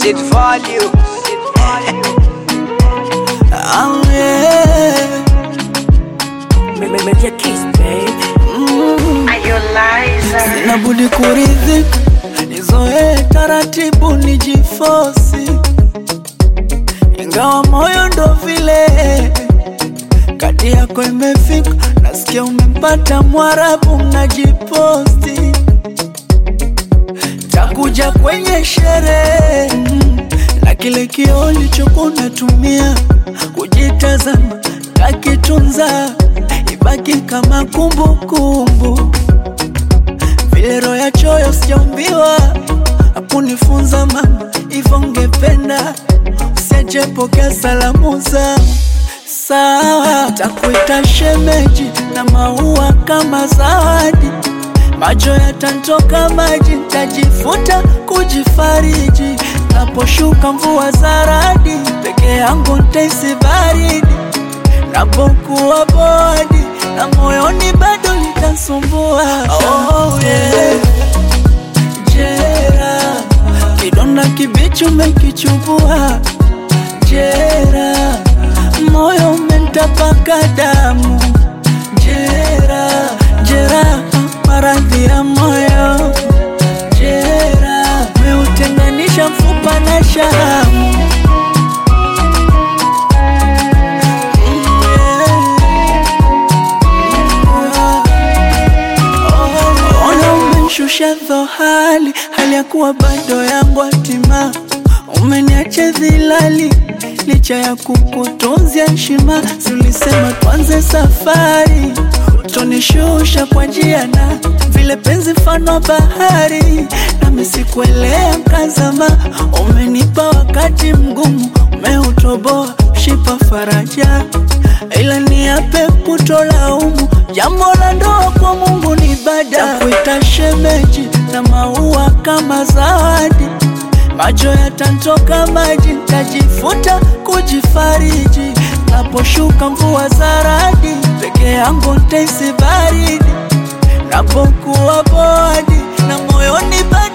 Sit value. Oh, yeah. Media kiss, babe. Sina budi kuridhika, nizoee taratibu, nijifosi, ingawa moyo ndo vile kadi yako imefika, nasikia umempata Mwarabu, mnajiposti, takuja kwenye sherehe mm, na kile kioo ulichokuwa unatumia kujitazama, takitunza ibaki kama kumbukumbu kumbu. Vile roho ya choyo sijaumbiwa, hakunifunza mama, hivyo ngependa usijepokea salamu za sawa. Takuita shemeji na maua kama zawadi, macho yatantoka maji, ntajifuta kujifariji. Naposhuka mvua za radi, peke yangu ntaisi baridi napokuwa bodi na moyoni bado litasumbua. Oh, yeah. Jera, kidonda kibichi umekichubua. Jera, moyo umentapaka damu. Jera, jera, maradhi ya moyo. Jera, meutenganisha mfupa na shahamu. Ona umenishusha dhohali, hali ya kuwa bado yangu hatima. Umeniacha dhilali, licha ya kukutunzia heshima. Si ulisema tuanze safari, utonishusha kwa njia na vile penzi mfano bahari, nami sikuelea mkazama. Umenipa wakati mgumu, umeutoboa shipa faraja, ila niape kutolaumu. Jambo la ndoa kwa Mungu ni ibada, takuita shemeji na maua kama zawadi. Macho yatantoka maji, ntajifuta kujifariji. Naposhuka mvua za radi, peke yangu ntaisi baridi. Napokuwa bodi na moyoni baridi